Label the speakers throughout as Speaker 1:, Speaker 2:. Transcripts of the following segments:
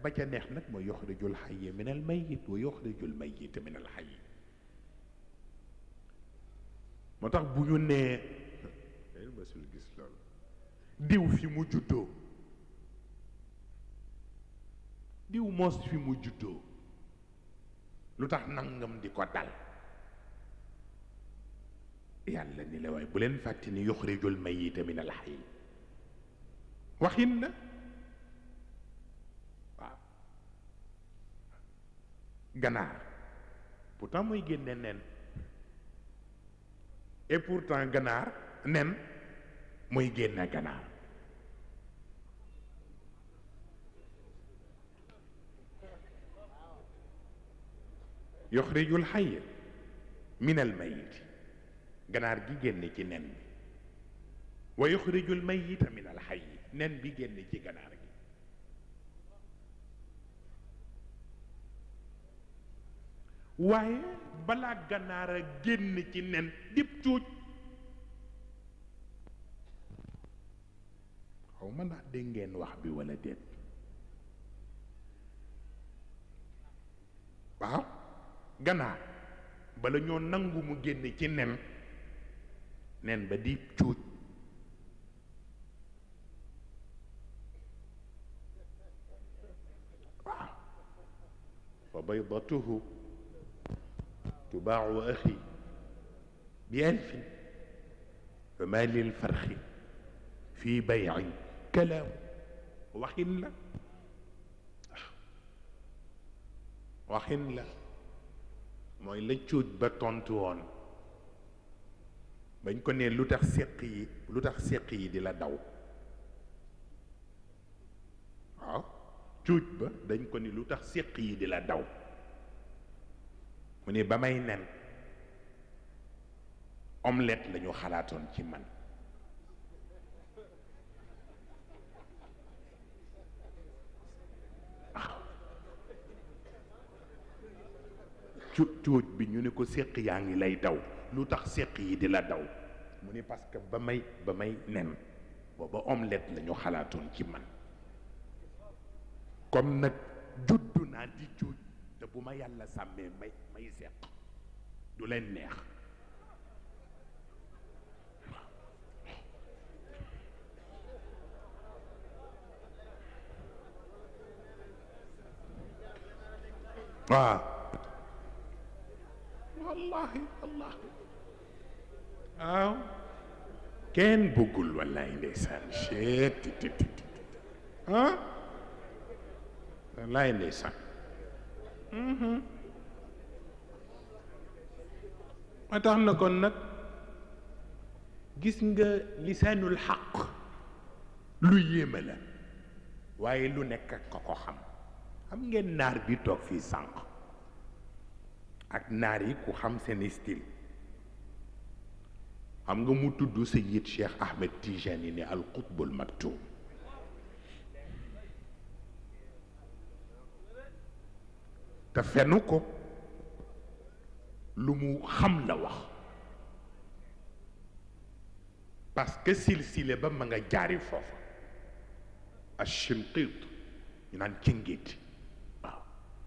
Speaker 1: ba ca neex nag mooy yuxrijul xayya min al mayit wa yuxrijul mayita min al xayyi moo tax bu ñu nee masul gis loolu diw fi mu juddoo diw moos fi mu juddoo lu tax nangam di ko dal yàlla ni la waaye bu leen fàtte ni yuxrijul mayita min al xayyi waxin la waaw ganaar pourtant mooy génne nen et pourtant ganaar nen mooy génne ganaar yuxrijul xayya min al mayit ganaar gi génne ci nen bi wa yuxrijul mayita min al xayyi nen bi génne ci ganaar gi waaye balaa ganaar a génn ci nen dib cuuj xaw ma ndax dégg ngeen wax bi walla déet waaw ganaar bala ñoo nangu mu génn ci nen nen ba di cuuj waaw fa baydatuhu tubaacu axi bi alfin fa ma lil farxi fii baycin kalaamu waxin la waxin la mooy la cuuj ba tontu woon bañ ko ne lu tax séq yi lu tax séq yi di la daw waaw cuuj ba dañ ko ni lu tax séq yi di la daw mu ne ba may nen omelette la ñu xalaatoon ci man waaw cu cuuj bi ñu ne ko séq yaa ngi lay daw lu tax séq yi di la daw mu ni parce que ba may ba may nen booba omelette la ñu xalaatoon ci man comme nag juddu naa di cuuj te bu ma yàlla sàmmee may may seq du leen neex waaw wallahi wallahi waaw kenn bëggul wallahi ndeysaan chet ti ti ti ah wallahi ndeysaan ma tax na kon nag gis nga lisaanul xaq lu yéeme la waaye lu nekk ak ko ko xam xam ngeen naar bi toog fii sànq ak naar yi ku xam seen style xam nga mu tudd Sayyid Cheikh Ahmed Tijani ne al qutbul maktum te fenu ko lu mu xam la wax parce que silsile ba ma nga jaari foofa Ashinqit ñu naan cingit waaw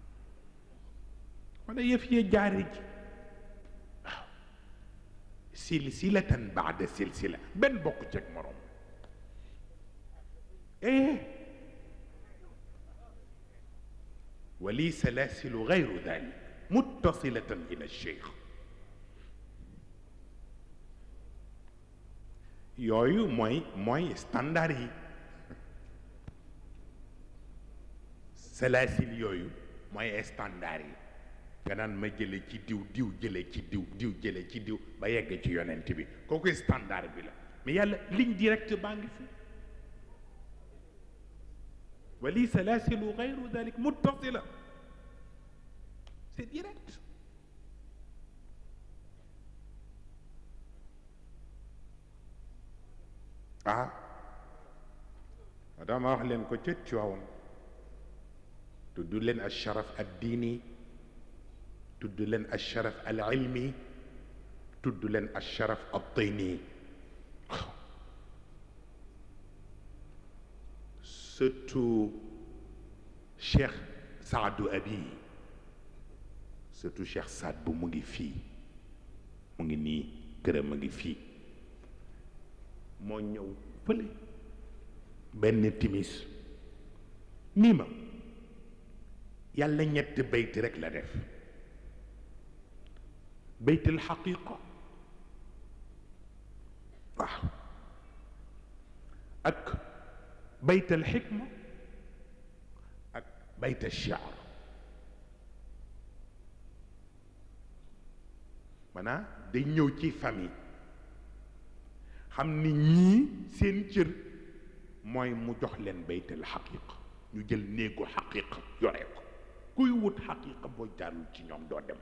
Speaker 1: wala yëf yee jaari ji waaw silsilatan baada silsila benn bokk ceeg morom eh ولي سلاسل غير ذلك متصلة إلى الشيخ yooyu mooy mooy standard yi salaasil yooyu mooy standard yi nga naan ma jële ci diw diw jële ci diw diw jële ci diw ba yegg ci yonent bi kooku standard bi la mais yàlla ligne directe baa ngi fi wali salaasilu gayru dalik muttasila c'est direct ah dama wax leen ko ca Tiwaawan tudd leen al sharaf ad diini tudd leen al sharaf al ilmi tudd leen al sharaf al tayni surtout cheikh saadu abi surtout cheikh saad bu mu ngi fii mu ngi nii këram a ngi fii moo ñëw fële benn timis nii ma yàlla ñett bayti rek la def baytul xaqiqa waaw ak baytal xikma ak baytal shiar maanaam day ñëw ci famille xam ni ñii seen cër mooy mu jox leen baytal xaqiqa ñu jël néegu xaqiqa yore ko kuy wut xaqiqa boo jaarul ci ñoom doo dem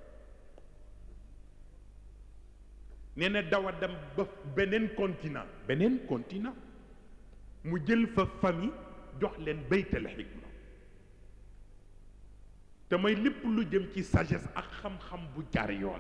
Speaker 1: nee na dawa dem ba beneen continent beneen continent mu jël fa famille jox leen baytal xikma te may lépp lu jëm ci sagesse ak xam-xam bu jaar yoon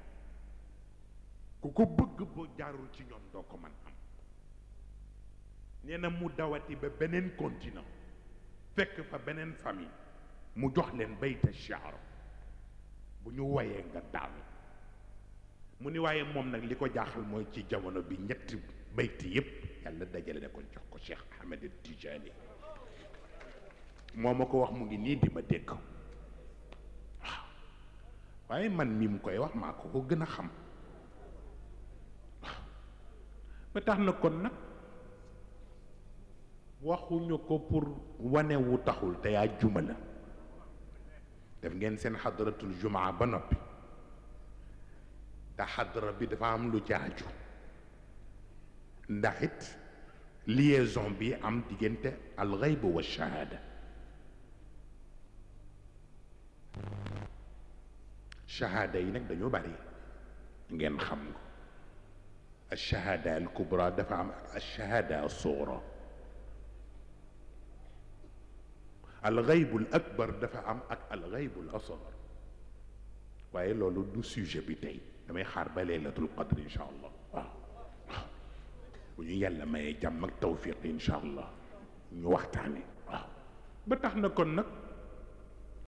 Speaker 1: ku ko bëgg boo jaarul ci ñoom doo ko mën am nee na mu dawati ba beneen continent fekk fa beneen famille mu jox leen bayta shaar bu ñu woyee nga daanu mu ni waaye moom nag li ko jaaxal mooy ci jamono bi ñetti bayti yépp yàlla dajale na ko jox ko Cheikh Ahmed Tijani moo ma ko wax mu ngi nii di ma dégg waaw waaye man mi mu koy wax maa ko ko gën a xam waaw ba tax na kon nag waxuñu ko pour wane wu taxul te yaa juma la def ngeen seen xadratul jumaa ba noppi te xadra bi dafa am lu jaaju ndax it liaison bi am diggante alxayb wa shahada shahada yi nag dañoo bari ngeen xam ko alshahada al kubra dafa am alshahada al sugra alxayb al akbar dafa am ak alxayb al asgar waaye loolu du sujet bi tey damay xaar ba laylatul qadr incha allah waaw waaw bu ñu yàlla mayee jàmm ak tawfiq incha allah ñu waxtaane waaw ba tax na kon nag